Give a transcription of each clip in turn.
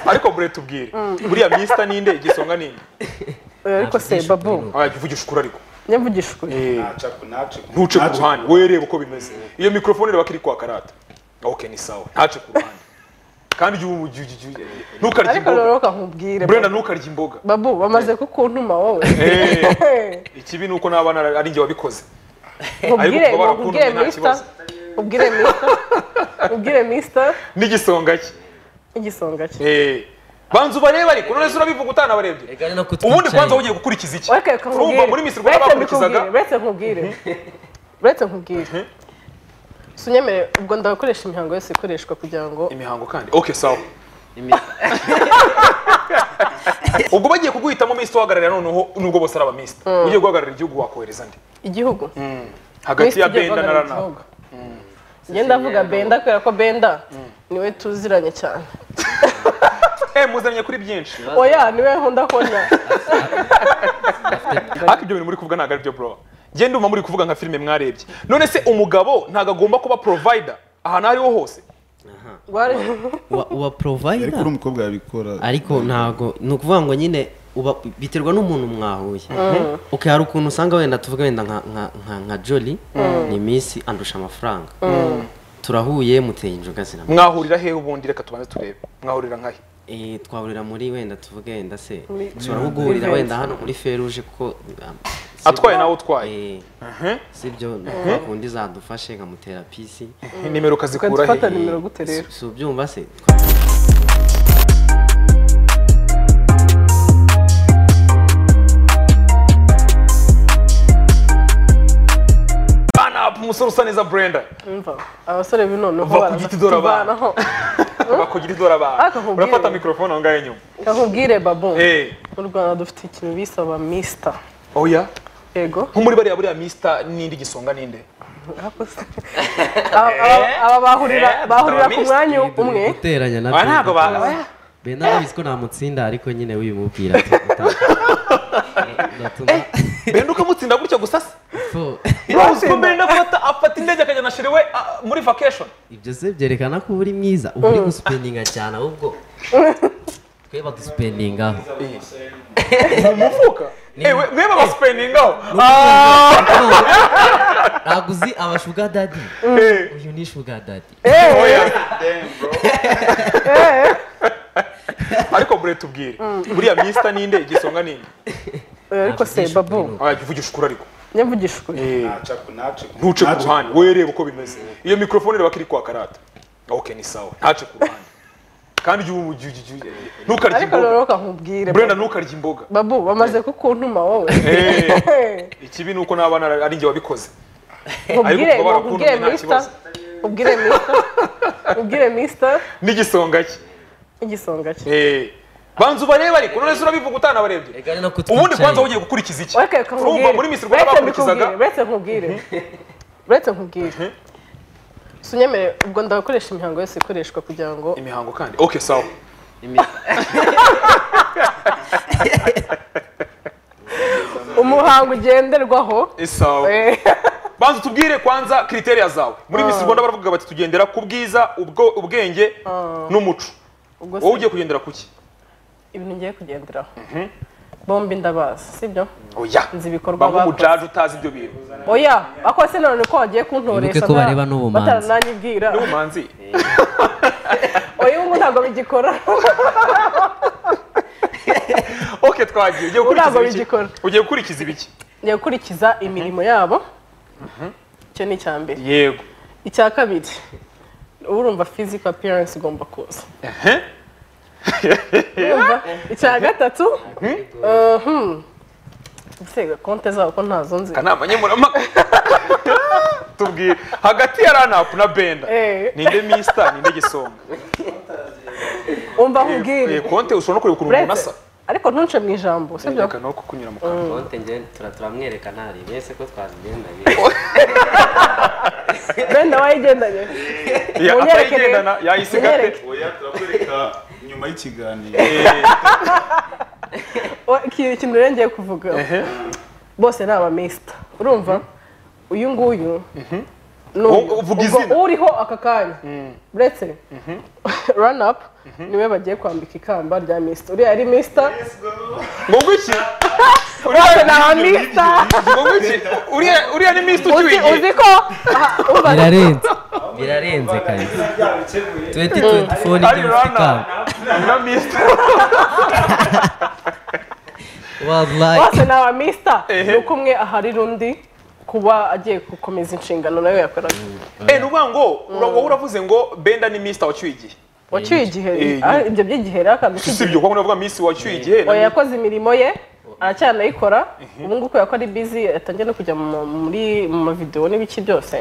ariko murere tubwire buriya misita ninde igisonga ninde oya ariko se babu wavugisha ukuri ariko nyavugisha ukuri ntuce ku ruhande wowe reba uko bimeze iyo mikorofone reba ko iri kwaka rata ok ni sawa ntace ku ruhande kandi jya ubu- jya- jya- jya- ntukarye ariko imboga rero kankubwire burenda ntukarye imboga babu bamaze kukuntuma wowe Eh, ikibi ni uko n'abana ari njye wabikoze nkubwire Ariko kuba barakuntumye nkubwire nta misita kibazo. nkubwire misita nkubwire misita n'igisonga cye igisonga cye Eh, banza ubarebe ariko none se urabivuga utanabarebye Egari no kutwicaye. ubundi kwanza wowe ugiye gukurikira iki ureke urumva muri Miss Rwanda bakurikizaga uretse nkubwire uretse nkubwire sunyemerere ubwo ndakoresha imihango yose ikoreshwa kugira ngo imihango kandi ok sawa ubwo bagiye kuguhitamo minisita uhagararira noneho nubwo bose ari abaminisita ugiye guhagararira igihugu wakohereza nde igihugu hagati Minisitiri ya ugiye benda na guhagararira rana igihugu. njye ndavuga benda kubera ko benda niwe tuziranye cyane eh muzanye kuri byinshi oya niwe nkunda kubona ariko ibyo bintu muri kuvuga ntabwo ari byo bro njye ndumva muri kuvuga nka filime mwarebye none se umugabo ntabwo agomba kuba provider ahantu aho ariho hose Rwari- uba uba ariko uri provider umukobwa yabikora ariko ntabwo ni ukuvuga ngo nyine uba biterwa n'umuntu mwahuye ok hari ukuntu usanga wenda tuvuga wenda nka nka nka nka jolly ni minsi andusha amafaranga turahuye muteye inzoga zirama mwahurira hehe ubundi reka tubanze turebe mwahurira nkahe Eh, twahurira muri wenda tuvuge wenda se dushobora nko guhurira wenda hano muri feruje kuko um, si- atwaye nawe utwaye Eh, sibyo kundi zadufashe nkamutera pisi nimero ukazikura he Fata nimero gute rero? si ubyumva se Burn up, umusore usa neza brenda Umva, abasore b'inoneho Uva ku giti dore abana. tuvanaho bakugira idora Ariko abantu nkubwire. urafata mikorofone aho ngaho inyuma kakubwire babo Eh, mu rwanda dufite ikintu bisaba misita oya yego nko muri bariya buriya misita n'indi gisonga n'inde Aba- aba- aba bahurira Eh, bahurira dufite ku mwanya umwe guteranya na Aba ntabwo Benda. ba- Benda ndabizi ko namutsinda ariko nyine wibimubwira ati, uta- natuma benda ukamutsinda gutya gusa se fo rose ko benda afata afata indege akajya na shiriwe ah, muri vacation ibyo se byerekana ko uba uri mwiza uba uri gusipendinga cyane ahubwo twe badusipendingaho mu mufuka ewe mweba basipendingaho ntabwo uzi aba shuga dadi uyu ni shuga dadi ariko bure tubwire buriya misita n'inde igisonga n'inde oya ariko se babu wavugisha ukuri ariko nyavugisha ukuri ntuce ku ruhande wowe reba uko bimeze iyo mikorofone reba ko iri kwaka rata ok ni sawa ntace ku ruhande kandi jya ubu- jya- jya- jya- ntukarye ariko imboga rero kankubwire burenda ntukarye imboga babu bamaze kukuntuma wowe Eh, ikibi ni uko n'abana ari njye wabikoze nkubwire kuba barakuntumye nkubwire nta misita kibazo. nkubwire misita nkubwire misita n'igisonga cye igisonga cye Eh, banza ubarebe ariko none se urabivuga utanabarebye Egari no kutwicaye. ubundi kwanza wowe ugiye gukurikira iki ureke urumva kankubwire muri Miss Rwanda uretse bakurikizaga mbikubwire, uretse nkubwire uretse nkubwire sunyemerere ubwo ndakoresha imihango yose ikoreshwa kugira ngo imihango kandi ok sawa umuhango ugenderwaho Eh, sawa Eh, banza utubwire kwanza kriteriya zawe muri Miss Rwanda baravuga bati tugendera ku bwiza ubwo ubwenge n'umuco ubwo wowe se ugiye kugendera ku ki ibintu ngiye kugenderaho bombi ndabazi sibyo oya nzi ibikorwa bamwe bakoze umujaji utazi ibyo bintu oya ako se none ko wagiye kuntoresha Wibuke ko nta- bareba n'ubumanzi. batarananyibwira n'ubumanzi oya ubu ntabwo bigikora ok twagiye ugiye Ntabwo gukurikiza ibiki bigikora. ugiye gukurikiza ibiki ngiye gukurikiza imirimo yabo icyo ni icya mbere yego icya kabiri urumva physical appearance igomba kuza Ehe. Urumva? icya gatatu mhm. Mbese konte zabo ko ntazo nzi akanama nkemurampaka tubwire hagati ya ranapu na benda Eh. ninde misita ninde gisonga umva Eh, nkubwire konte ushobora no kureba ukuntu umuntu uretse asa ariko ntunce mu ijambo sibyo reka no kukunyura mu kanwa konte njye tura- turamwerekana hari mwese ko twazigendanye benda wayigendanye Ya, Munyereke atayigendana rero. yayisiga pe Munyereke. oya turakwereka nyuma y'ikiganiro Eh, O- iki- ikintu rero ngiye kuvuga bose ni abamisita urumva uyu nguyu n'uyu. Uvuga Ubwo izina. uriho aka kanya uretse rani apu niwe bagiye kwambika ikamba rya misita uriya ari misita ngo iki Bose ni abamisita. ngo iki uriya uriya ni misita uzi uzi ukiwigiye ko aha, uba- birarenze birarenze kabisa tuweti tuweti foni ari ibyo bifite ikamba rana na misita wallahi bose ni abamisita Ehe. ni uko umwe ahari undi kuba agiye gukomeza inshingano nawe yakoraga eh ni ukuvuga ngo ura- wowe uravuze ngo benda ni misita wacyuye igihe wacyuye igihe Eh, ah, ibyo by'igihe rero akantu si k'igihe ibyo kuko navuga misi wacyuye igihe na oya yakoze imirimo ye aracyanayikora ubu ngubu kubera ko ari bizi yatangiye no kujya mu- muri mu mavidewo n'ibiki byose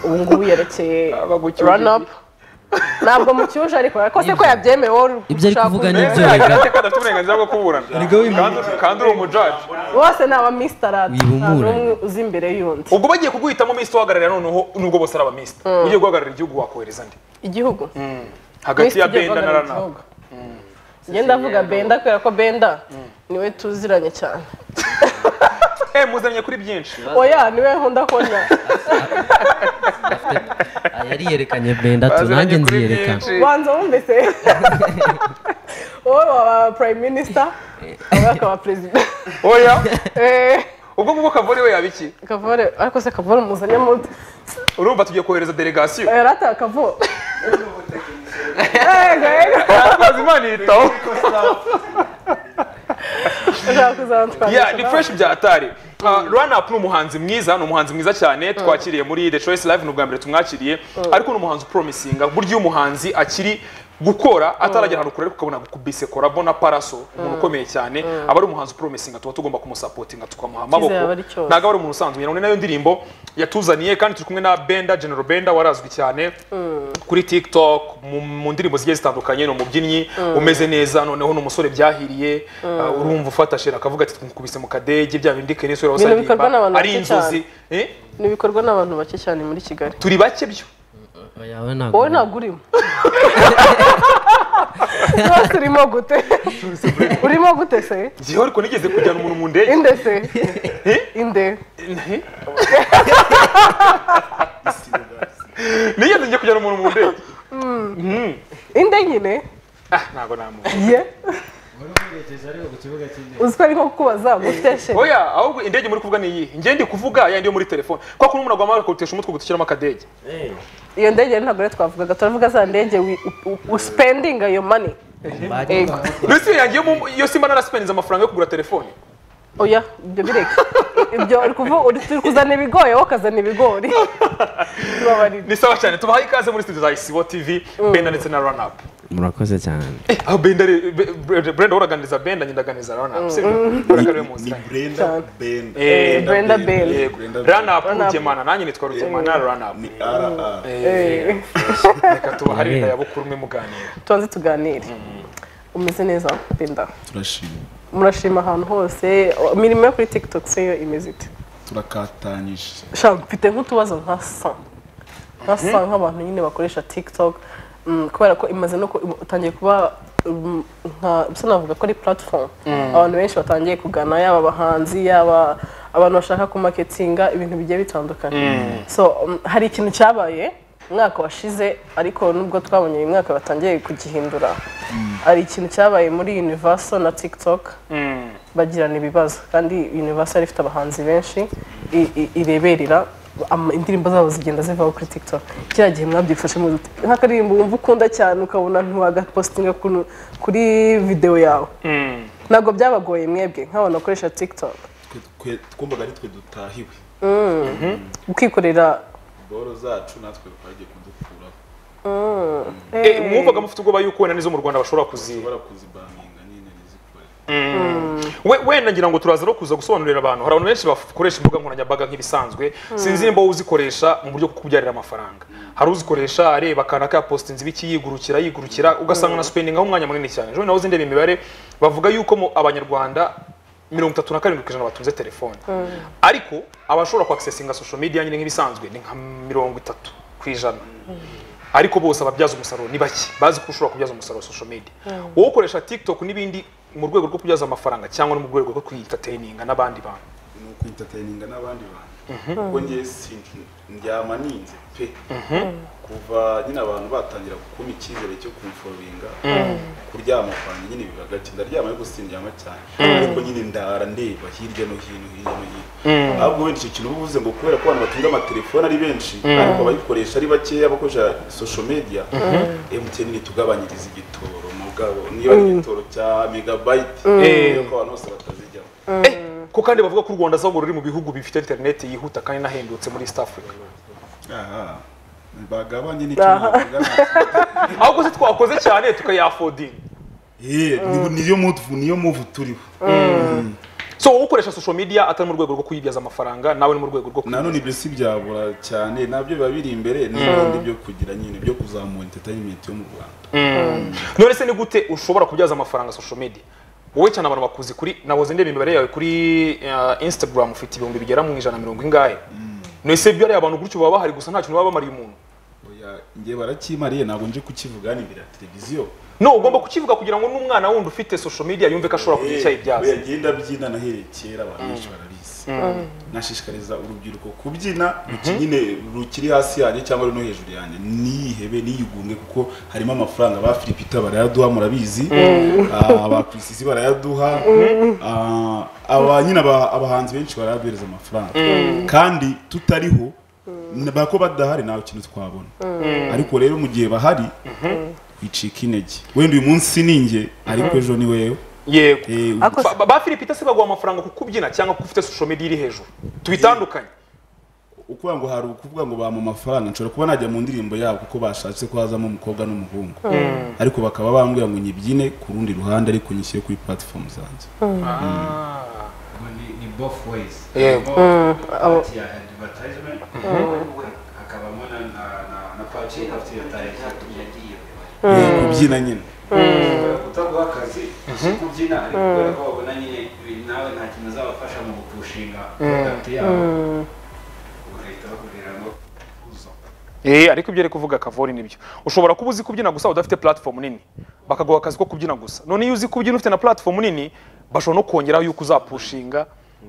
ubu ngubu yerekeye Abagucyuje run up ntabwo mucyuje ariko yakoze ko yabyemeye wowe uri Ibyo ari gushaka kuvuga undi. ni ibyo. Eh, agateka adafite uburenganzira bwo kuburana Kandi- kandi uri umujaji bose ni abamistaradi nta Wibumburanye. n'umwe uzi imbere y'undi ubwo bagiye kuguhitamo misita uhagararira noneho nubwo bose ari abamisita ugiye guhagararira igihugu wakohereza nde igihugu hagati ya Miss tugiye benda na guhagarara rana igihugu. ngenda avuga benda kubera ko benda niwe tuziranye cyane eh muzanye kuri byinshi oya niwe nkunda kubona Ah, yariyerekanye benda tu Baziranye nanjye kuri nziyerekana byinshi. banza wumvise wowe waba prime minister awe akaba perezida oya Eh, ubwo ngubwo kavore we yaba iki kavore ariko se kavore muzanye munsi urumva tugiye kohereza delegasiyo yarata kavo yego yego yatwaza imana ihitaho ushaka kuzantwara Yeah, ni fresh byatari run up ni umuhanzi mwiza ni umuhanzi mwiza cyane twakiriye muri the choice live ni ubwa mbere tumwakiriye ariko ni umuhanzi upromisinga ku buryo iyo umuhanzi akiri gukora ataragera ahantu kure ariko ukabona kubise korabo na paraso umuntu ukomeye cyane aba ari umuhanzi upromisinga tuba tugomba kumusapotinga tukamuha amaboko aba ari cyose. ntabwo aba ari umuntu usanzwe nyine nayo ndirimbo yatuzaniye kandi turi kumwe na benda general benda warazwi cyane kuri tiktok mu- mu ndirimbo zigiye zitandukanye ni umubyinnyi umeze neza noneho ni umusore byahiriye uh, urumva ufata shera akavuga ati twamukubise mu kadege bya bindi kenesi uriya Ibintu bikorwa n'abantu usaririmba ari bake cyane. inzozi Eh, ni ibikorwa n'abantu bake cyane muri kigali turi bake byo Oya, we ntabwo- wowe ntabwo urimo rwose urimo gute urimo gute se ngewe ariko nigeze kujyana umuntu mu ndege inde se inde nigeze njye kujyana umuntu mu ndege inde nyine ah ntabwo namuzi ye uzi ko ari nko kukubaza ngo uteshe oya ahubwo indege muri kuvuga ni iyi njye ndi kuvuga yandi yo muri telefone kuko kuno umuntu agomba kuwutesha umutwe guteshyiramo akadege iyo ndege rero ntabwo rero twavugaga turavuga za ndege wi- u- u- spending ayo money Bari- Ego. mbese yanjye yo mu- yo simba narasipeniza amafaranga yo kugura telefone oya ibyo bireke ibyo uri kuvu- uri- turi kuzana ibigori wowe ukazana ibigori tubabarira ni sawa cyane tubahaye ikaze muri studio za isibo tv benda ndetse na run up murakoze cyane aho benda re- be- Brenda Brenda woraganiza benda nyine ndaganiza run up sibyo uraganiwe mu ni nzira brenda benda Eh, Brenda Benda. Yego. run up rugemana nanjye nitwa rugemana run up ni rr Eh, reka tubahare Yeah. ya bukuru mwe muganira tubanze tuganire umeze neza benda turashima murashima ahantu hose imirimo yo kuri tiktok se yo imeze ite turakatanyije Sha, mfite nk'utubazo nka sa nka sa nk'abantu nyine bakoresha tiktok mm, kubera ko imaze no ku- utangiye kuba mm, nka bisa navuga ko ari platform abantu benshi batangiye kugana yaba abahanzi yaba abantu bashaka kumaketinga ibintu bigiye bitandukanye so mm, hari ikintu cyabaye umwaka washize ariko nubwo twabonye uyu mwaka batangiye kugihindura hari ikintu cyabaye muri universal na tiktok bagirana ibibazo kandi universal ifite abahanzi benshi i- i- ireberera ama- indirimbo zabo zigenda zivaho kuri tiktok kiriya gihe mwabyifashemo gute nk'akaririmbo wumva ukunda cyane ukabona ntiwagapositinga ku- kuri videwo yawe ntabwo byabagoye mwebwe nk'abantu bakoresha tiktok Twe- twe- twumvaga nitwe dutahiwe ukikorera boro zacu natwe bagiye kudukuraho Eh, mwumvaga mufite ubwoba yuko wenda nizo mu rwanda bashobora kuziba bashobora kuzibaninga nyine ntizikore we wenda ngira ngo turaza no kuza gusobanurira abantu hari abantu benshi bakoresha imbuga nkoranyambaga nk'ibisanzwe sinzi nimba uzikoresha mu buryo bwo kukubyarira amafaranga hari uzikoresha areba akantu akapostinze ibiki yigurukira yigurukira ugasanga na spendingaho umwanya munini cyane ejo bundi nawe uzindeba imibare bavuga yuko mu abanyarwanda mirongo itatu na karindwi ku ijana batunze telefone ariko abashobora kwakisesinga social media nyine nk'ibisanzwe ni nka mirongo itatu ku ijana ariko bose ababyaza umusaruro ni bake bazi ko ushobora kubyaza umusaruro social media wowe ukoresha tiktok n'ibindi mu rwego rwo kubyaza amafaranga cyangwa no mu rwego rwo kuyitateyininga n'abandi bantu ni ukwintataininga n'abandi bantu ubwo ngewe sinzi ndyama ninze pe kuva nyine abantu batangira gukoma icyizere cyo kumforobinga kuryama kwanjye nyine biba gake ndaryama ariko sindyama cyane ariko nyine ndara ndeba hirya no hino hirya no hino ahubwo wenda icyo kintu uba uvuze ngo kubera ko abantu batunga amatelefone ari benshi ariko abayikoresha ari bakeya abakoresha social media MTN nitugabanyiriza igitoro mugabo niyo igitoro cya megabayiti yuko abantu bose batazijyamo Eh, ko kandi bavuga ko u Rwanda zago ruri mu bihugu bifite internet yihuta kandi nahendutse muri East Africa aha bagabanye n'icyuma ahubwo se twakoze cyane tukayafodinga niyo muvu niyo muvu turiho so wowe ukoresha social media atari mu rwego rwo kuyibyaza amafaranga nawe ni mu rwego rwo nanone ibyo si byabura cyane nabyo biba biri imbere n'ibindi byo kugira nyine byo kuzamura entertainment yo mu rwanda none se ni gute ushobora kubyaza amafaranga social media wowe cyane abantu bakuzi kuri naboze ndeba imibare yawe kuri uh, instagram ufite ibihumbi bigera mu ijana na mirongo ingahe none se byariya abantu gutyo baba bahari gusa nta kintu baba bamariye umuntu Oya, njye barakimariye ntabwo nje kukivuga ni bira televiziyo no ugomba kukivuga kugira ngo n'umwana wundi ufite social media yumve ko ashobora kugira icyayi ibyaza yagenda byina nahereye kera abantu benshi barabizi nashishikariza urubyiruko kubyina ruki- nyine rukiri hasi yanjye cyangwa ruri no hejuru yanjye niyihebe niyigunge kuko harimo amafaranga ba filipita barayaduha murabizi Ah, ba kirisisi barayaduha Ah, aba nyine aba- abahanzi benshi barayaduhereza amafaranga kandi tutariho bako badahari nta kintu twabona ariko rero mu gihe bahari wicika intege wenda uyu munsi ni njye ariko ejo ni wewe yego Eh, Ako- Ba- ba Philipita se baguha amafaranga ku kubyina cyangwa kuko ufite social media iri hejuru tubitandukanye ukuvuga ngo hari ukuvuga ngo bampa amafaranga nshobora kuba najya mu ndirimbo yabo kuko bashatse ko hazamo umukobwa n'umuhungu ariko bakaba bambwira ngo nyibyine ku rundi ruhande ariko nyishyire kuri platform zanjye Ah. Ni- ni both ways Yego. Both abo- part ya advertisement hakabamo na- na- na- na part ya advertisement yagiye Eh, kubyina nyine Ushobora kutaguha akazi si kubyina ariko kubera ko babona nyine ibi nawe nta kintu azabafasha mu gupushinga product yabo ugahita bakubwira ngo uzo Eh, ariko ibyo ari kuvuga Kavori nibyo. Ushobora kuba uzi kubyina gusa udafite platform nini. Bakaguha akazi ko kubyina gusa. None iyo uzi kubyina ufite na platform nini, bashobora no kongeraho yuko uzapushinga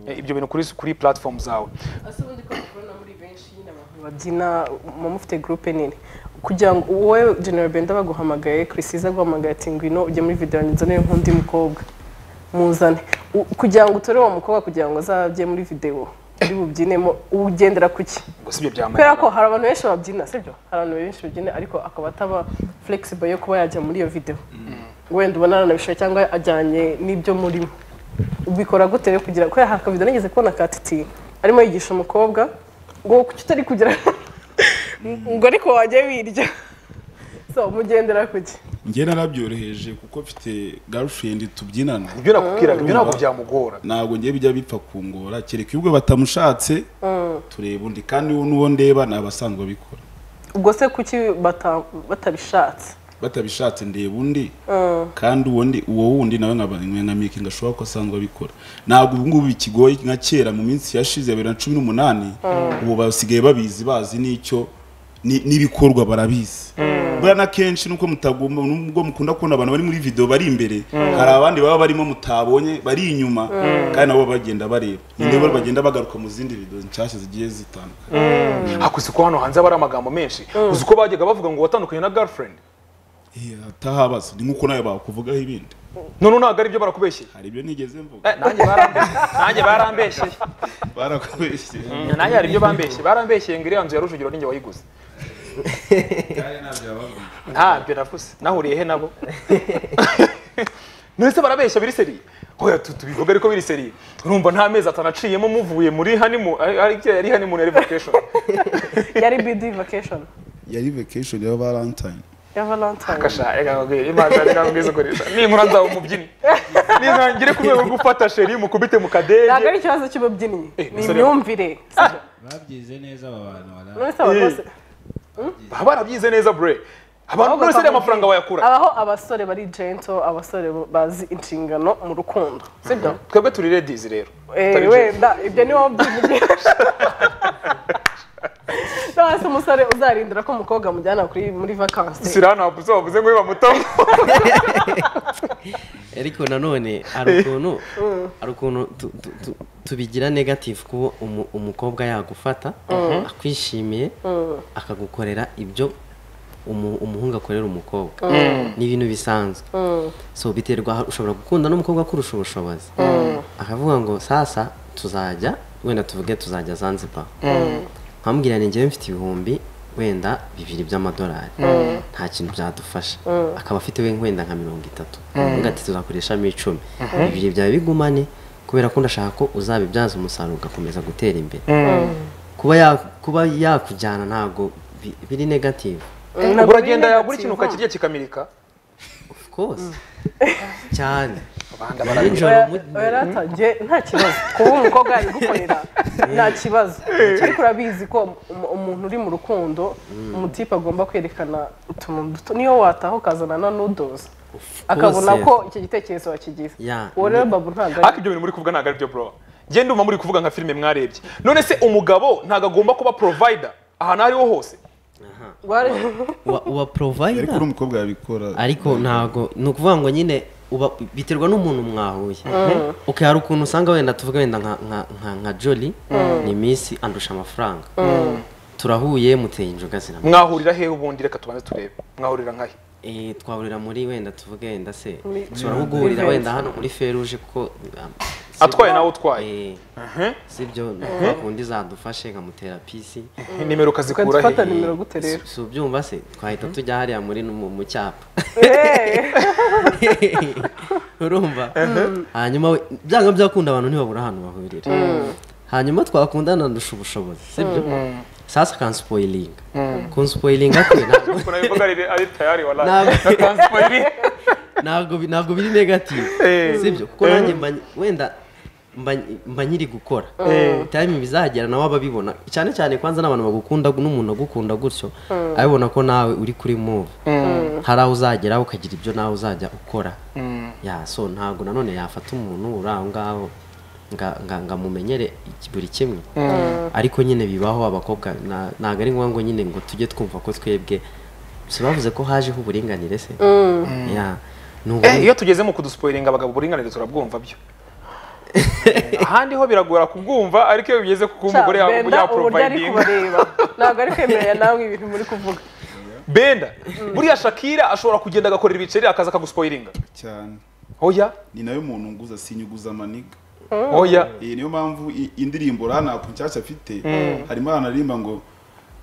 eh, ibyo bintu kuri kuri platform zawe. ese ubundi ko tubona muri benshi nyine abantu babyina muba mufite gurupe nini kugira ngo wowe genero benda baguhamagaye kirisiza aguhamagaye ati ngwino ujye muri videwo nzanire nk'undi mukobwa muzane U- kugira ngo utore uwo mukobwa kugira ngo azajye muri videwo uri bubyinemo ugendera ku ki Gusa ibyo kubera byamayira. ko hari abantu benshi babyina sibyo hari abantu benshi babyina ariko akaba ataba flexible yo kuba yajya muri iyo videwo wenda ubona aranabishora cyangwa ajyanye n'ibyo murimo ubikora gute rero kugira kubera hari akavido nigeze kubona ka titi arimo yigisha umukobwa ngo kuki utari kugira ngo ariko wajya wirya so mugendera kuki njye narabyoroheje kuko mfite girlfriend tubyinana Ibyo nakubwiraga, ibyo ntabwo byamugora. ntabwo njye bijya bipfa kungora kereka ubwo batamushatse tureba undi kandi n'uwo ndeba ni abasanzwe babikora ubwo se kuki bata- batabishatse batabishatse ndeba undi kandi uwo ndi uwo wundi nawe nkaba nkamenyamike ngashobora ko asanzwe abikora ntabwo ubu ngubu bikigoye nka kera mu minsi yashize ya bibiri na cumi n'umunani ubu basigaye babizi bazi n'icyo ni- n'ibikorwa barabizi buriya na kenshi nuko mutagomba nubwo mukunda kubona abantu bari muri video bari imbere hari abandi baba barimo mutabonye bari inyuma kandi nabo baba bagenda bareba ni nabo bagenda bagaruka mu zindi video nshyashya zigiye zitandukanye Hakuzi ko hano hanze haba hari amagambo menshi. Uzi ko bajyaga bavuga ngo watandukanye na girlfriend. Eh, atahabaza ni nk'uko nawe bakuvugaho ibindi None ntabwo ari byo barakubeshye. hari ibyo nigeze mvuga Eh, nanjye barambeshye. Nanjye barambeshye. barakubeshye Mm, Nanjye hari ibyo bambeshye. Barambeshye ngo iriya nzu ya Rujugiro ninjye wayiguze. kandi ntabyo bababwira ntabyo navuze nahuriye he nabo none se barabeshya biri seriye hoya tu- tubivuga ariko biri seriye urumva nta mezi atanaciyemo muvuye muri hanimu yari hanimu yari vacation yari bidi vacation yari vacation ya valentine ya valentine kasha reka nkubwire imanza reka nkubwire izo kurira ninkura nzaba umubyinnyi ninangire ku rwego rwo gufata sheri mukubite mu ntabwo kadege ari ikibazo cy'ububyinnyi Eh, ni musore- imyumvire babyize neza aba bantu bari none se abantu bose baba barabyize neza bure abantu bose ariya mafaranga bayakura abaho abasore bari gento abasore bazi inshingano mu rukundo sibyo twebwe turi ladies rero Eh, Tari James. wenda ibyo ni wowe ubyivugisha cyangwa se umusore uzarindira ko umukobwa amujyana kuri muri vakansi sirana wavuze wavuze ngo bamutamo ariko nanone hari ukuntu hari ukuntu tu- tu- tu- tubigira negative kubo umu- umukobwa yagufata akwishimiye akagukorera ibyo umu- umuhungu akorera umukobwa ni ibintu bisanzwe so biterwa ushobora gukunda n'umukobwa kurusha ubushobozi akavuga ngo sasa tuzajya wenda tuvuge tuzajya zanzibar nkamubwira ni njyewe mfite ibihumbi wenda bibiri by'amadolari nta kintu byadufasha akaba afite we wenda nka mirongo itatu uvuga ati tuzakoreshamo icumi bibiri byawe bigumane kubera ko ndashaka ko uzabibyaza umusaruro ugakomeza gutera imbere kuba ya- kuba yakujyana ntabwo bi- biri negative ubwo uragenda yagura ikintu ukakirya kikamirika of course cyane abanda nijoro Oya- mu- oya rata njye nta kibazo kuba umukobwa yarigukorera nta kibazo ariko urabizi ko um- umuntu uri mu rukundo umutipe agomba kwerekana utuntu duto niyo wataha ukazana na nudozi akabona course. ko icyo gitekerezo wakigize Yeah. uwo rero babu ntabwo ari ariko ibyo bintu muri kuvuga ntabwo ari byo bro genda ndumva muri kuvuga nka filime mwarebye none se umugabo ntabwo agomba kuba provider ahantu aho ariho hose Wari- uba- uba provider ariko uri umukobwa yabikora ariko ntabwo ni ukuvuga ngo nyine uba biterwa n'umuntu mwahuye okay hari ukuntu usanga wenda tuvuga wenda nka nka nka nka jolly ni miss andusha amafaranga turahuye muteye inzoga zirama mwahurira hehe ubundi reka tubanze turebe mwahurira nkahe eh twahurira muri wenda tuvuge wenda se Muri- dushobora nko guhurira Muri wenda hano muri feruje kuko ah, atwaye si- nawe utwaye eh, sibyo twakundi zadufashe nkamutera pisi nimero ukazikura ukadufata he nimero gute rero si ubyumva se twahita tujya hariya muri mu mu cyapa urumva hanyuma we- byanga byakunda abantu ntibabura ahantu bahurira hanyuma twakundana ndusha ubushobozi sibyo sasa kansipoyilinga kunsipoyilinga kwe ntabwo- ukuntu abivuga ari ari tayari wala Ntabwo- transparent ntabwo bi- ntabwo biri negative Eh. sibyo kuko nanjye mba- wenda mba- mba nyiri gukora time bizagera nawe ababibona cyane cyane kwanza n'abantu bagukunda n'umuntu agukunda gutyo abibona ko nawe uri kuri move hari aho uzagera ukagira ibyo nawe uzajya ukora ya so ntabwo nanone yafata umuntu uri aho ngaho nga- nga- ngamumenyere iki- buri kimwe ariko nyine bibaho abakobwa na- ntabwo ari ngombwa ngo nyine ngo tujye twumva ko twebwe si bavuze ko hajeho uburinganire se ya ni Eh, uburi- iyo tugeze mu kuduspoilinga abagabo uburinganire turabwumva byo ahandi ho biragora kubwumva ariko iyo bigeze ku kuba umugore ya- benda uburyo ari yaprovidinga kubareba ntabwo ari kwemerera nawe ibintu muri kuvuga benda buriya shakira ashobora kugenda agakorera ibiceri akaza akaguspoilinga cyane oya ni nayo muntu nguza sinyuguza amaniga oya iyi niyo mpamvu i- indirimbo ranapu nshyashya afite harimo ahantu aririmba ngo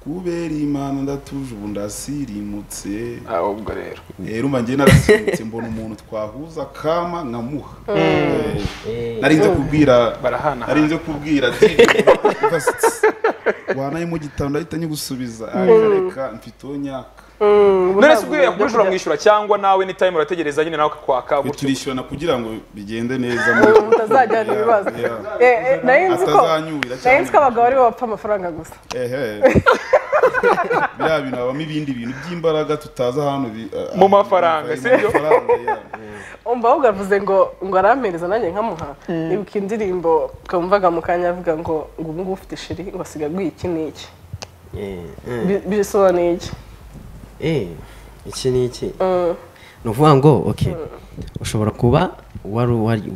kubera imana ndatuje ubu ndasirimutse Ah, ubwo rero rero mba njye narasirimutse mbona umuntu twahuza kama nkamuha Eh, nari nze kubwira barahana nari nze kubwira DJ wanaye mu gitabo ndahita nyigusubiza ariko reka mfite uwo nyaka none se ubwo iyo yakubije uramwishyura cyangwa nawe ni time urategereza nyine nawe akakwaka Twe gutyo turishyurana kugira ngo bigende neza mutazajyana ibibazo Yeah. Eh, eh, nari nzi ko atazanyurira nari cyane nzi ko abagabo aribo bapfa amafaranga gusa ehe biriya bintu habamo ibindi bintu by'imbaraga tutazi ahantu bi- a- Mu ahantu mafaranga, biva, si byo? mu mafaranga, yeah. umva ahubwo avuze ngo ngo arampereza nanjye nkamuha ibuka indirimbo kamvaga mu kanya avuga ngo ngo ubu ngubu ufite sheri ngo asiga aguye iki n'iki Eh, eh, Bi- bisobanuye iki eh, iki ni iki ni ukuvuga ngo ok ushobora kuba wari wari-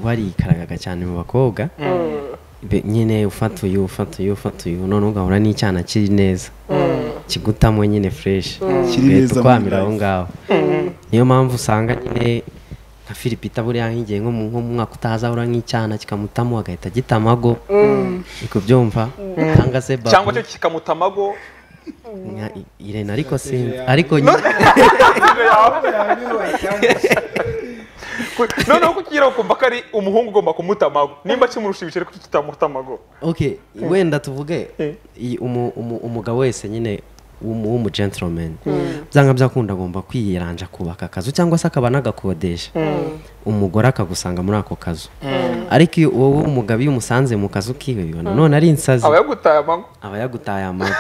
warikaragaga cyane mu bakobwa Be- nyine ufata uyu ufata uyu ufata uyu none ugahura n'icyana kiri neza kigutamo nyine fureshi Kiri neza muri ukwamira aho life. ngaho niyo mpamvu usanga nyine nka filipita buriya nk'igihe nko mu nko mu mwaka utaha azahura nk'icyana kikamutamo agahita gita amago ikubyumva cyangwa se babu- cyangwa cyo kikamuta amago Nka I- irene ariko sinzi ariko nyine noneho kukigira ukumva ko ari umuhungu ugomba kumuta amago nimba kimurusha ibiceri kuki kitamuta amago okay wenda tuvuge Eh. iyi- umu- umu- umugabo wese nyine w'umu w'umu gentleman byanga byakunda agomba kwiyiranja kubaka akazu cyangwa se akaba anagakodesha umugore akagusanga muri ako kazu ariko iyo wowe umugabo iyo umusanze mu kazu kiwe bibona none ari insazi aba yagutaye amago aba yagutaye amago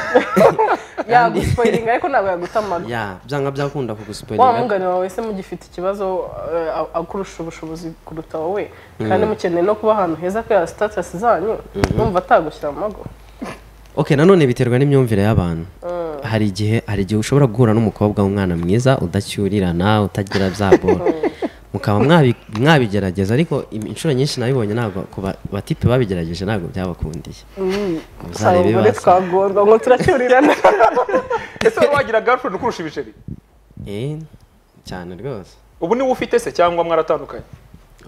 yaguspoilinga ariko ntabwo yagutamaga ya byanga byakunda wa kugusuperera mwungane wawe se mugifite ikibazo eh, akurusha ubushobozi kuruta wowe kandi mukeneye no kuba ahantu heza kubera sitatasi zanyu numva atagushyira mu mago okay nanone biterwa n'imyumvire y'abantu hari igihe hari igihe ushobora guhura n'umukobwa w'umwana mwiza udacyurirana utagira bya bora mukaba mwabi- mwabigerageza ariko im- inshuro nyinshi nabibonye ntabwo ku ba- batipe babigerageje ntabwo byabakundiye usanga muzarebe umugore basa twagorwa ngo turacyurirana ese wari wagira girlfriend ukurusha ibiceri Eh, cyane rwose ubu niwe ufite se cyangwa mwaratandukanye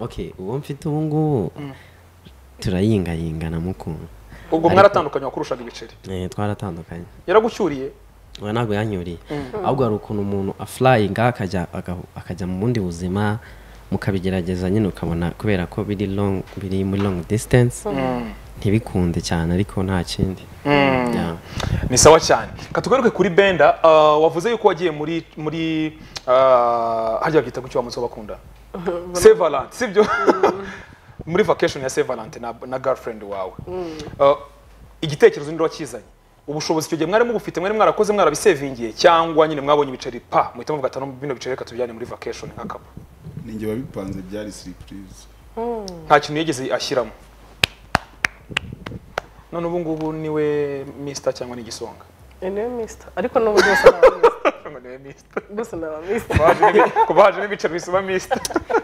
okay uwo mfite ubu ngubu turayingayinga namukunda ubwo mwaratandukanye wakurushaga ibiceri Eh, twaratandukanye yaragucyuriye we ntabwo yanyuriye ahubwo hari ukuntu umuntu afurayinga akajya aga- akajya mu bundi buzima mukabigerageza nyine ukabona kubera ko biri long biri muri long distance ntibikunde cyane ariko nta kindi Yeah. ni sawa cyane katugaruke kuri benda ah, wavuze yuko wagiye muri muri ah, harya babyita ku cy'uwamunsi w'abakunda Saint Valentin sibyo muri vacation ya Saint Valentin na, na girlfriend wawe Ah, igitekerezo ninde wakizanye ubushobozi icyo gihe mwari mubufite mwari mwarakoze mwarabisevingiye cyangwa nyine mwabonye ibiceri pa muhita muvuga ati "No, bino biceri reka tubijyane muri vacation nk'akabu ninjye wabipanze byari siripurize nta kintu yigeze ashyiramo none ubu ngubu niwe mister cyangwa ni igisonga niwe misita ariko n'ubu rwose naba misita Ngo niwe mister rwose naba misita kubaje n'ibiceri bisoma misita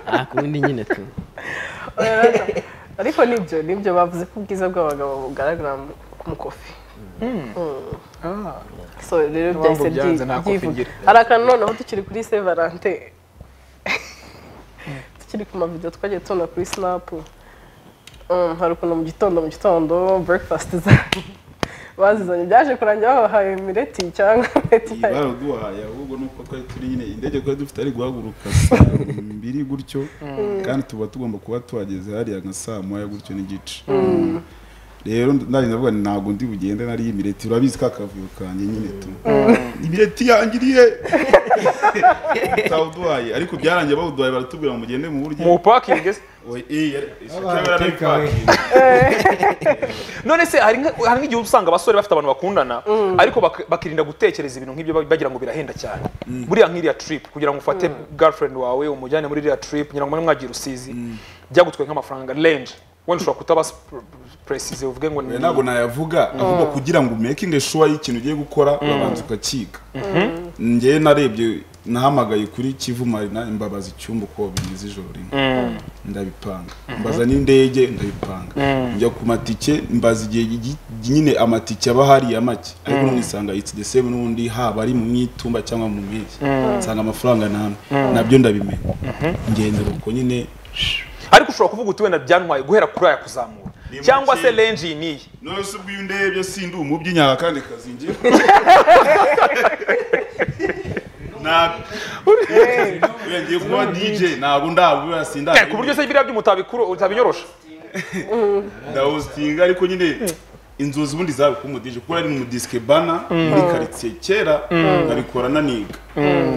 Ah, ku bundi nyine tu ariko nibyo nibyo bavuze ko ubwiza bw'abagabo bugaragara mu- mu kofi so rero Niyo mpamvu byahise byanze nta byi- kofi byivuga igira. hari akantu noneho tukiri kuri se valante tukiri ku mavidewo twagiye tubona kuri sinapu Um, hari ukuntu mu gitondo mu gitondo breakfast zanyu bazizanye byaje kurangira babahaye mireti cyangwa mireti baraduhaye ahubwo nuko twari turi nyine indege twari dufite ari guhaguruka saa mbiri gutyo kandi tuba tugomba kuba tuhageze hariya nka saa moya gutyo n'igice rero ndagenda avuga nti ntabwo ndi bugende nariye imireti urabizi ka kavuyo kanjye nyine tu imireti yangiriye utawuduhaye ariko byarangiye bawuduhaye baratubwira ngo mugende mu buryo mu pakingi se Oye, eh, yari- ishyaka Abana yari ari take away. pakingi. none se hari nka- hari nk'igihe usanga abasore bafite abantu bakundana ariko bak- bakirinda gutekereza ibintu nk'ibyo bag- bagira ngo birahenda cyane buriya nk'iriya trip kugira ngo ufate girlfriend wawe umujyane muri iriya trip kugira ngo mube mwagira usizi byagutwaye nk'amafaranga range wenda ushobora kutaba precise uvuge ngo ni Oya, ntabwo nayavuga ahubwo kugira ngo umekinge shuwa y'ikintu ugiye gukora urabanza ukakiga njyewe narebye nahamagaye kuri kivu marina imbabaza icyumba uko bimeze ijoro rimwe ndabipanga mbaza n'indege ndabipanga njya ku matike mbaza igihe gi- gi- nyine amatike aba hariya make ariko none nsanga it's the same n'ubundi haba ari mu mwitumba cyangwa mu mpeshyi nsanga amafaranga namwe nabyo ndabimenya ngenzura uko nyine ariko ushobora kuvuga uti wenda byantwaye guhera kuri aya kuzamura Ni cyangwa make. se range iyi n'iyi none se ubwo iyo undebye sindi umubyi nyaha kandi kazingira ngiye kuba dj ntabwo ndabura Eh, ku buryo se biriya by'umutabikuru utabiyorosha ndawusitinga ariko nyine inzozi ubundi zawe kuba umudije kuko ari mu disike bana muri karitsiye kera nkabikora naniga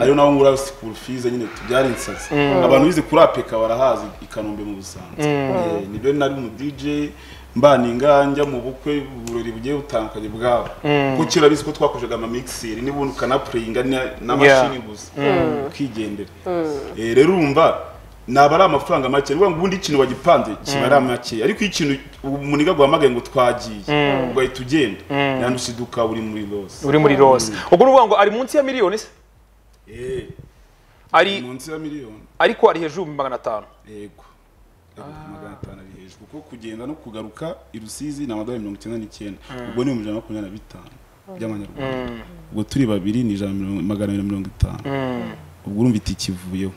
ariyo naho muri sikuru fize nyine tubyara insazi abantu bize kuri apeka barahazi i kanombe mu busanzwe Eh, nibyo nari umudije mbaninga njya mu bukwe uburori bugiye butandukanye bwabo kuko kera bizi ko twakoreshaga amamikiseri n'ubundi ukanapureyinga n'amashini gusa ukigendera Eh, rero urumva naba ari amafaranga make ni ukuvuga ngo ubundi ikintu wagipanze kiba ari make ariko iyo ikintu umuniga guhamagaye ngo twagiye ugahita ugenda yandusiduka uri muri rose uri muri rose ubwo ni ukuvuga ngo ari munsi ya miliyoni se Eh, ari munsi ya miliyoni ariko ari hejuru muri magana atanu yego Ibihumbi magana atanu ari hejuru kuko kugenda no kugaruka i rusizi ni amadolari mirongo icyenda n'icyenda ubwo ni ibihumbi ijana na makumyabiri na bitanu by'amanyarwanda ubwo turi babiri ni ijana na mirongo- magana abiri na mirongo itanu ubwo urumva itike ivuyeho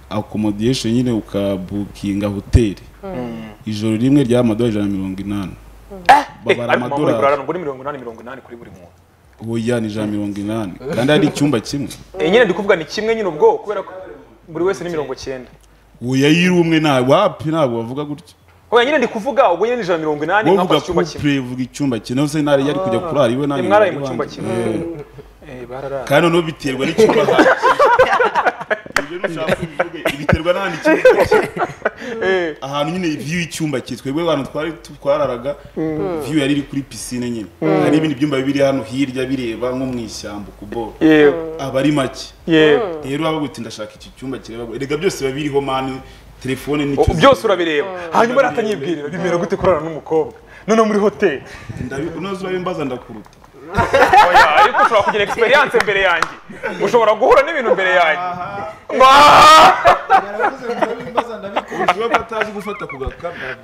akomodiyesheni nyine ukabukinga hoteli ijoro rimwe ryari amadolari ijana na mirongo inani Eh, babara ariko mama amadolari urarana ngo ni mirongo inani mirongo inani kuri buri muntu oya ni ijana na mirongo inani kandi ari icyumba kimwe Eh, nyine ndi kuvuga ni kimwe nyine ubwo kubera ko buri wese ni mirongo cyenda oya yiri umwe ntabwo wapi ntabwo bavuga gutyo oya nyine ndi kuvuga ubwo nyine ni ijana na mirongo inani wowe uvuga nkafashe icyumba kimwe couple uvuga icyumba kimwe nawe se ntari yari kujya kurara iwe ntabwo mwaraye yari mu cyumba wanjye. kimwe Eh. Eh, bararara kandi noneho biterwa n'icyumba hanjye ibyo nushaka ubivuge biterwa n'ahandi icyumba kiri. ahantu nyine view y'icyumba kitwe twebwe abantu twari twararaga view yari iri kuri pisine nyine hari ibindi byumba biri hano hirya bireba nko mu ishyamba ku boro yego aba ari make yego rero waba uti ndashaka iki cyumba kireba erega byose biba biriho mani telefone O- n'icyo byose urabireba hanyuma rero atanyibwirira bimera gute kurarana n'umukobwa noneho muri hoteli ndabi unoze urabe mbaza ndakuruta oya ariko ushobora kugira experience mbere yanjye ushobora guhura n'ibintu mbere yanjye Mbaa! yaravuze ngo ndabimbaza ndabikora ushobora kuba atazi gufata ku gakamera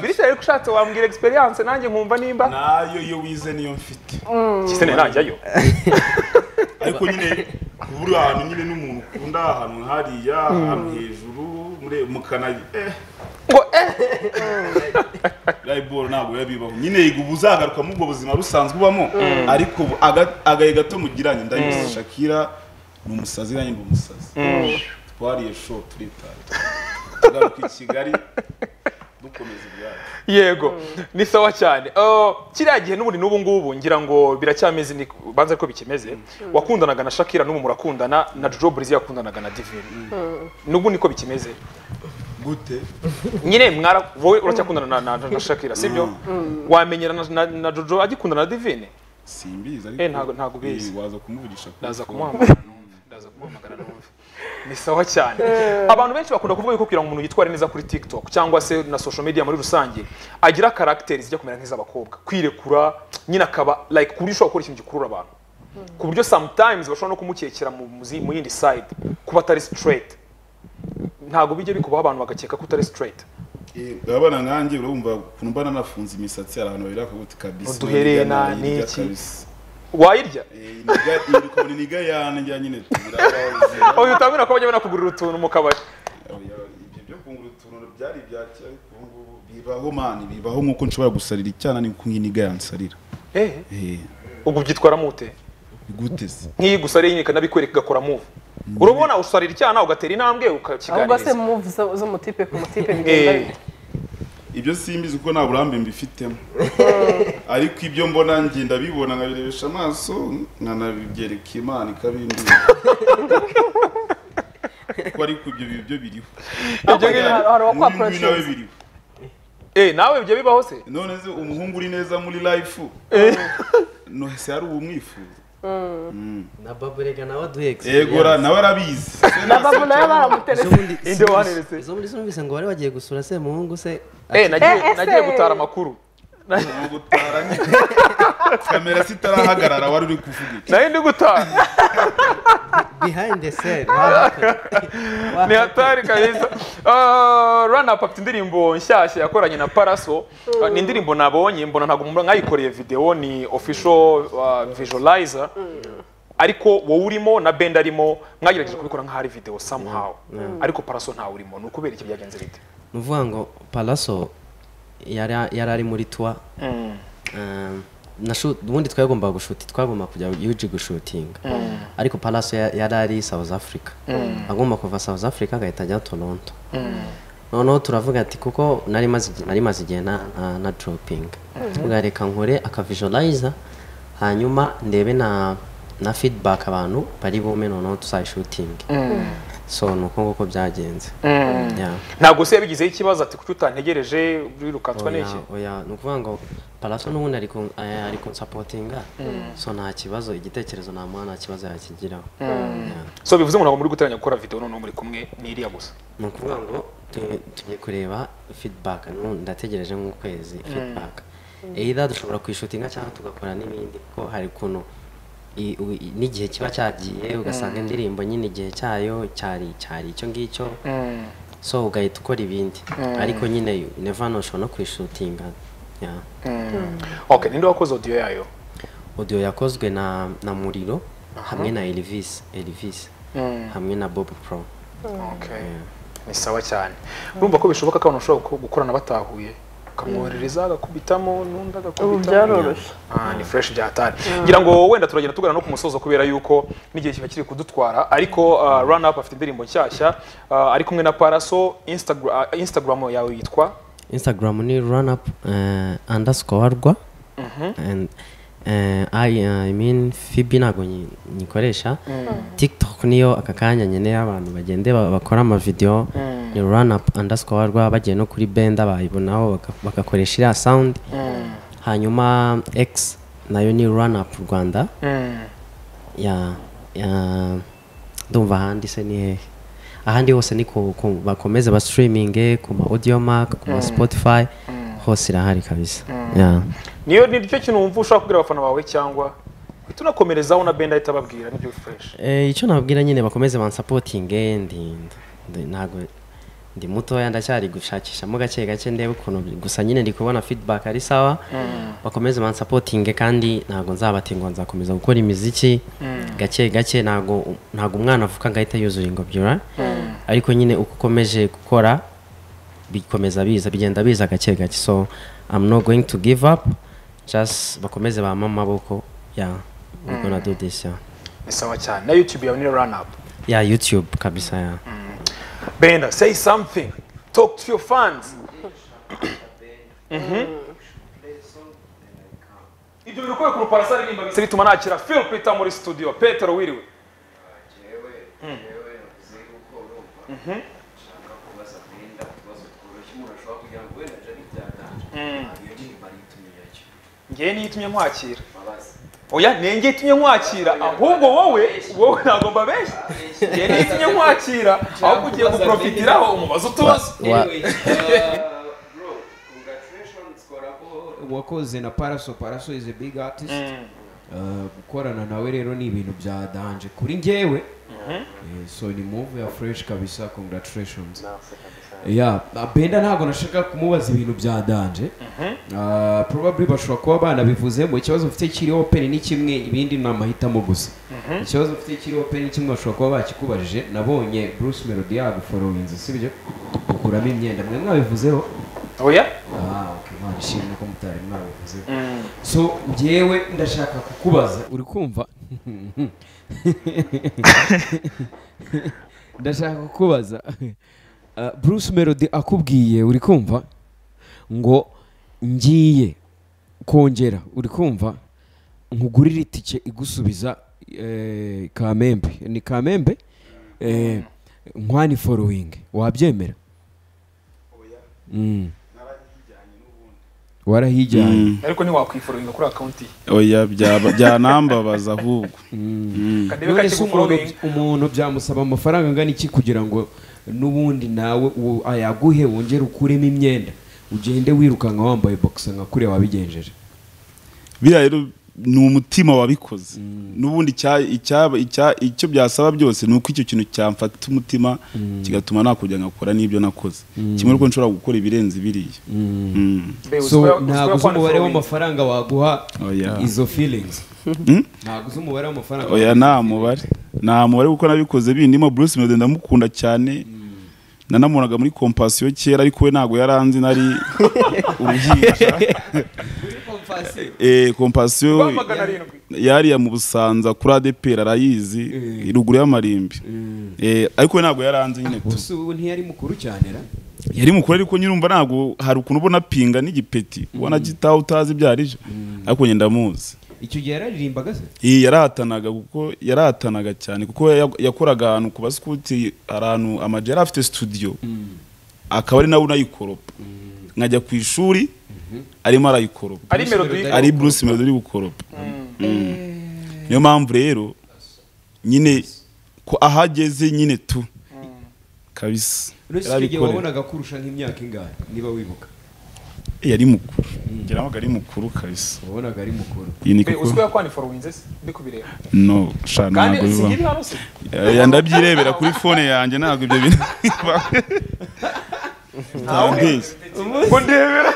bityo ariko ushatse wambwira experience nanjye nkumva nimba nayo iyo wize niyo mfite kisene najyayo ariko nyine buri ahantu nyine n'umuntu ukunda ahantu hariya ahantu hejuru muri- mu kanari eh, ngo eh rayiboro ntabwo yabibaho nyine yiga uba uzagaruka mu ubwo buzima busanzwe ubamo ariko ubu aga- agahe gato mugiranye ndabizi shakira ni umusazi nanjye ndi umusazi twariye show turitaye tugaruka i kigali dukomeza ibyacu yego ni sawa cyane Oh, kiriya gihe n'ubundi n'ubu ngubu ngira ngo biracyameze ni banza ko bikimeze wakundanaga na shakira n'ubu murakundana na jojo burizi yakundanaga na divine n'ubu niko bikimeze gute nyine mwara wowe uracyakundana na- na na shakira sibyo wamenyera na- na- na jojo agikundana na divine simbizi Eh, ntago- ntago ubizi. Eh, waza kumuvugisha kuri ndaza phone. kumuhamagara numve ndaza kumuhamagara numve ni sawa cyane abantu benshi bakunda kuvuga yuko kugira ngo umuntu yitware neza kuri tiktok cyangwa se na social media muri rusange agira karagiteri zijya kumera nk'iz'abakobwa kwirekura nyine akaba like ku buryo ushobora gukora ikintu gikurura abantu ku buryo sometimes bashobora no kumukekera mu, mu zi- mu yindi side kuba atari straight ntabwo bijya bikubaho abantu bagakeka ko utari straight Eh, urabona nkanjye urumva ukuntu mba nanafunze imisatsi hari abantu babiri bakaguti kabisa Uduhereye na- Irya n'iki? kabisa. wayirya Eh, iniga- iyi ukabona iniga yane njya nyine tubirabazi. oya utamenya ko bajya banakugurira utuntu mu kabari ibyo byo kungura utuntu byari ibya kera ariko ubu ngubu bibaho mani bibaho nk'uko nshobora gusarira icyana ni uko iniga yansarira eh Eh, ubwo ubyitwaramo ute gute se nk'iyi gusa ari inyika nabikwereka igakora move urabona usarira icyana ugatera intambwe ahubwo se ukakiganiriza move zo- zo mutipe ku mutipe bigenda Eh, bite ibyo simbizi kuko nta burambe mbifitemo ariko ibyo mbona njye ndabibona nkabirebesha amaso nkanabibyereka imana ikabindira ko ariko ibyo bintu byo biriho ibyo Hari- ngibyo- hari N'uyu uwakora nguyu nawe producer. biriho eh, nawe ibyo bibaho se none se umuhungu uri neza muri life nohese hari uwumwifuza na baburega nawe aduhe egora nawe arabizi na babu nayo baramuteretse Inde waneretse. izo muri sinumvise ngo bari bagiye gusura se muhungu se Eh, nagiye- Eh, ese. nagiye gutara amakuru Ni ugutara nyine. kamera zitarahagarara wari uri kuvuga iki nayo ndi gutara behind the scene Wahakorera. ni hatari kabisa rana ati indirimbo nshyashya yakoranye na paraso Ah, ni indirimbo nabonye mbona ntabwo mubona mwayikoreye video ni official ah, visualizer ariko wowe urimo na bend arimo mwagerageje kubikora nk'ahari video somehow ariko paraso ntawe urimo ni ukubera iki byagenze bite ni ukuvuga ngo paraso yari yari ari muri tuwa Um, na shoot- ubundi twagombaga gushuti twagombaga kujya yuji gushutinga ariko paraso ya- yari ari south africa agomba kuva south africa agahita ajya toronto noneho turavuga ati kuko nari maze igi- nari maze igihe na- na- na doropinga tuvuga reka nkore akavisualiza hanyuma ndebe na na feedback abantu bari bume noneho tuzayishutinge so ni uko nguko byagenze Yeah. ntabwo se yabigizeho ikibazo ati kuki utantegereje wirukanswa n'iki oya oya ni ukuvuga ngo paraso n'ubundi ari kun- eh, ari kunsapotinga so nta kibazo igitekerezo namuha nta kibazo yakigiraho Yeah. so bivuze ngo ntabwo muri guteranya gukora video noneho muri kumwe n'iriya gusa ni ukuvuga ngo tu- tugiye kureba feedback nu- ndategereje nk'ukwezi feedback either dushobora kwishutinga cyangwa tugakora n'ibindi kuko hari ukuntu i- u- i- n'igihe kiba cyagiye ugasanga indirimbo nyine igihe cyayo cyari cyari icyo ngicyo so ugahita ukora ibindi ariko nyine nevano ushobora no kwishutinga Yeah. okay ninde wakoze audio yayo audio yakozwe na na muriro hamwe na Elvis Elvis hamwe na Bob Pro okay ni sawa cyane urumva ko bishoboka ko abantu bashobora gu- gukorana batahuye ukamwoherereza agakubitamo n'undi ubu agakubitamo byaroroshye Ah, ni fresh bya hatari ngira ngo wenda turagenda tugana no ku musozo kubera yuko n'igihe kiba kiri kudutwara ariko uh, run up afite indirimbo nshyashya uh, ari kumwe na paraso instagram, instagram yawe yitwa Instagram ni runup uh, underscore rwa and eh, I, I mean Fibi ntabwo nyi- nyikoresha TikTok niyo aka kanya nyine abantu bagende ba- bakora amavideo ni runup underscore rwa bagiye no kuri benda bayibonaho baka- bagakoresha iriya sound hanyuma X nayo ni runup Rwanda ya ya ndumva ahandi se ni hehe ahandi hose ni ku- ku- bakomeze ba streaming ku ma audio mark ku ma spotify hose irahari kabisa Yeah. niyo ni cyo kintu wumva ushobora kubwira abafana bawe cyangwa uhita unakomerezaho na benda ahita ababwira nibyo fureshi Eh, icyo nababwira nyine bakomeze bansapotinge ndi ndi- ntago ndi mutoya ndacyari gushakishamo gake gake ndebe ukuntu bi- gusa nyine ndi kubona feedback ari sawa bakomeze bansapotinge kandi ntago nzabate ngo nzakomeza gukora imiziki gake gake ntago ntago umwana avuka ngo ahite yuzura ingobyura ariko nyine uko ukomeje gukora bikomeza biza bigenda biza gake gake so I'm not going to give up just bakomeze bampa amaboko yeah we're gonna do this yeah ni sawa cyane na yutube yawe ni rani apu ya youtube kabisa ya benda say something talk to your fans ibyo biri kubera ukuntu parasa aririmba bise bituma nakira phil peter muri studio petero wiriwe jewe jewe navuze yuko urumva nshaka kubaza mwenda utubazo tworoshye umuntu ashobora kugira ngo wenda jari byatanje iyo ndirimbo aritumira cyo ngewe niyo itumye nkwakira mbabazi oya ni ngewe itumye nkwakira ahubwo wowe wowe ntabwo mbabeshya ngewe niyo itumye nkwakira ahubwo ugiye guprofitiraho umubazo utubazo Wa- Anyway, uh, bro congratulations korabo wakoze na paraso paraso is a big artist Uh, gukorana nawe rero ni ibintu bya danje kuri njyewe Eh, so ni move ya fresh kabisa congratulations ya benda ntabwo nashaka kumubaza ibintu bya danje Ah, probably bashobora kuba banabivuzemo ikibazo mfite kiri open ni kimwe ibindi ni amahitamo gusa ikibazo mfite kiri open ni kimwe bashobora kuba bakikubajije nabonye bruce melody yaguforowinze sibyo ukuramo imyenda mwe mwabivuzeho oya Ah, okay, Imana ishimwe ko mutari mwabivuze so njyewe ndashaka kukubaza uri kumva ndashaka kukubaza Ah, bruce melody akubwiye uri kumva ngo ngiye kongera uri kumva nkugurire itike igusubiza eh, kamembe ni kamembe eh, nkwani forowingi wabyemera Mm. warahijyanye ariko ntiwakwiforinga kuri akawunti ye oya byaba- byanambabaza ahubwo kadebe none se umuntu kakiguforinga umuntu byamusaba amafaranga angana iki kugira ngo n'ubundi nawe u- ayaguhe wongere ukuremo imyenda ugende wirukanka wambaye boxe nka kuriya wabigenjeje biriya rero ni umutima wabikoze n'ubundi icya- icyaba- icya- icyo byasaba byose ni uko icyo kintu cyamfata umutima kigatuma nakujya nkakora n'ibyo nakoze kimwe nuko nshobora gukora ibirenze biriya Mm. so ntabwo uzi umubare w'amafaranga waguha Oya. izo feelings ntabwo uzi umubare w'amafaranga oya nta mubare nta mubare kuko nabikoze bindimo bruce melody ndamukunda cyane nanamubonaga muri kompasiyo kera ariko we ntabwo yaranzi nari uruhinja Eh, kompasiyo magana arindwi yariya mu busanza kuri adepera arayizi ruguru y'amarimbi Eh, ariko we ntabwo yaranze nyine tu. gusa ubu ntiyari mukuru cyane ra yari mukuru ariko nyirumva ntabwo hari ukuntu ubona pinga n'igipeti ubona gitaha utazi ibyo ari byo ariko njye ndamuzi icyo gihe yararirimbaga se iyi yarahatanaga kuko yarahatanaga cyane kuko ya- yakoraga ahantu ku basikuti ahantu amajwi yari afite studio akaba ari nawe unayikoropa nkajya ku ishuri arimo arayikoropa ari melodi ari bruce melody uri gukoropa Mm. niyo mpamvu rero nyine ko ahageze nyine tu kabisa uretse icyo gihe Yarabikorera. wabonaga kurusha nk'imyaka ingana niba wibuka Eh, yari mukuru ngira ngo ari mukuru kabisa wabonaga ari mukuru iyi ni uzwi kuko ko yakwandiforinze se ndi kubireba no shana kandi ntabwo si bibaho nk'ibi hano se Eh, ndabyirebera kuri fone yanjye ntabwo ibyo bintu bibaho ntawe Ntabizi. ngo ndebera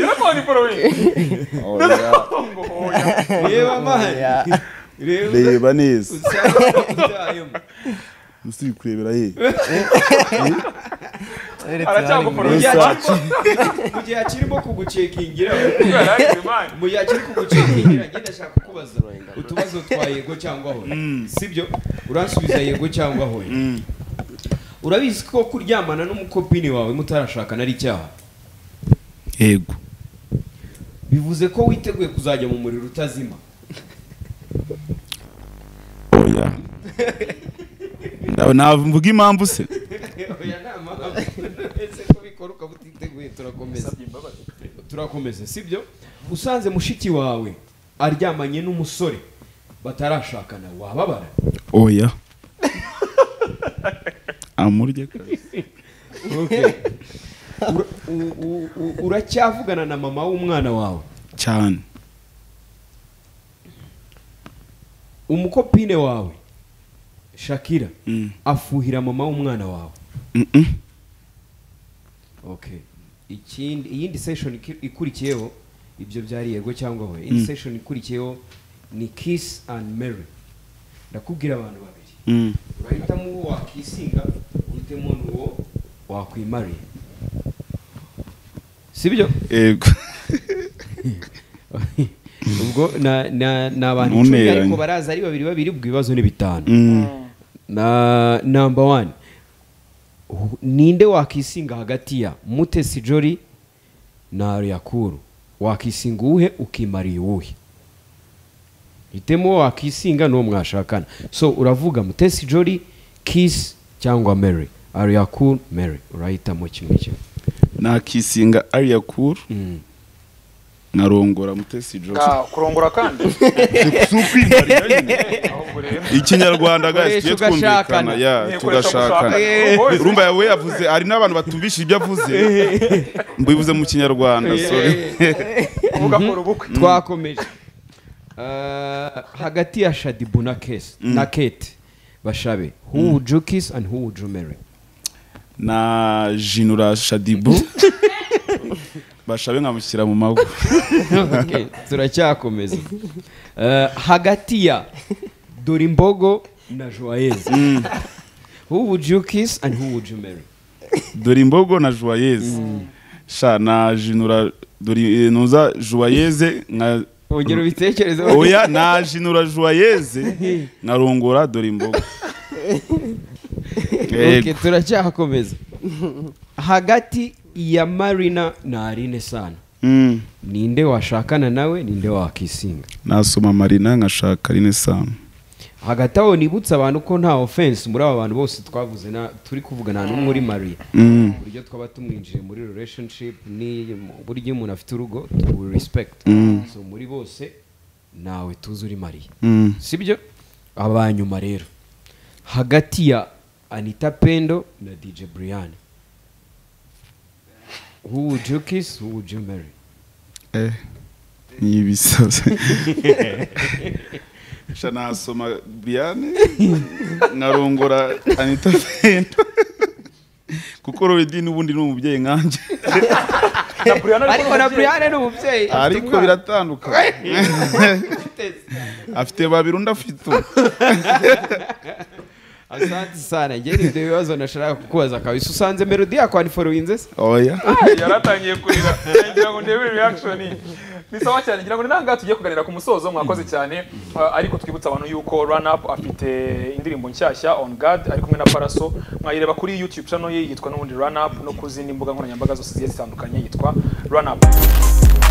yarakwandiforinze ngo oya reba mani reba reba neza ubyayemo musi kurebera ye aracyaguforinze mu gihe akirimo kugucekingira yararimani mu gihe akiri kugucekingira ngenda ashaka kukubaza utubazo twa yego cyangwa hoya sibyo uransubiza yego cyangwa hoya urabizi ko kuryamana n'umukopini wawe mutarashakana ari icyaha yego bivuze ko witeguye kuzajya mu muriro utazima oya Ndawe- navuga impamvu se Oya, nta mpamvu. ese ko bikora ukaba utiteguye turakomeza turakomeza sibyo usanze mushiki wawe aryamanye n'umusore batarashakana wababara oya amurye kabisa Okay. Ura- u- u- u- uracyavugana na mama w'umwana wawe cyane umukopine wawe shakira Mm. afuhira mama w'umwana wawe Mm-mm. okay ikindi iyindi session iki- ikurikiyeho ibyo byari yego cyangwa we indi session ikurikiyeho ni kiss and marry ndakubwira abantu babiri Mm. urahitamo uwo wakisinga uhitemo n'uwo wakwimariye sibyo yego ubwo na- na- ni abantu icumi Ntunteranye. ariko baraza ari babiri babiri ubwo ibibazo ni bitanu Mm. na number one Hu- ninde wakisinga hagati ya mutesi jori na yakuru wakisinga uwuhe ukimariye uwuhe hitemo uwo wakisinga n'uwo mwashakana so uravuga mutesi jori kiss cyangwa mary ariyakuru mary urahitamo kimwe kimwe nakisinga ariya kuru Mm. nkarongora mutesi jose Ah, kurongora kandi si ukwimarira nyine ahubwo rero ikinyarwanda guys Ukoresha tujye ugashakana. twumvikana ya Ukoresha tugashakana gushaka. urumva yawe yavuze hari n'abantu batumvisha ibyo avuze mbivuze mu kinyarwanda sorry kuvuga ko ubukwe twakomeje Eh, hagati ya shadibu na kesi na kate bashabe who would you kiss and who would you marry na jinura shadibu bashabe nkamushyira mu mago Okay, turacyakomeza Eh, hagati ya dorimbogo na joyeze who would you kiss and who would you marry dore imbogo na joyeze sha na jinura dore nuza joyeze nka ongera ubitekereze oya na jinura joyeze nkarongora dore imbogo Okay, turacyakomeza hagati ya marina na arine sana Mm. ninde washakana nawe ninde wakisinga nasoma marina nkashaka rine samu hagati aho nibutse abantu ko nta offense muri aba bantu bose twavuze na turi kuvugana n'umwe uri Maria Mm. uburyo twaba tumwinjiye muri relationship ni uburyo iyo umuntu afite urugo we respect so muri bose nawe tuzi uri Maria Mm. sibyo abanyuma rero hagati ya Anita Pendo na DJ Brian who would you kiss who would you marry Eh, ni ibisazi sha nasoma biane nkarongora anita fendo kuko roredi n'ubundi ni umubyeyi nkanjye na Brianna ariko ariko na Brian ni umubyeyi afite ariko umwana. biratandukana afite babiri undi afite umwe asante sana njye ni ibyo bibazo nashaka kukubaza kabisa usanze melodi yako aniforoyinze se oya yaratangiye kurira ngira ngo ndebe reaction ni sawa cyane ngira ngo ni nangaha tugiye kuganira ku musozo mwakoze cyane Uh, ariko twibutsa abantu yuko run up afite indirimbo nshyashya on guard ari kumwe na paraso mwayireba kuri youtube channel ye yitwa n'ubundi run up no ku zindi mbuga nkoranyambaga zose zigiye zitandukanye yitwa run up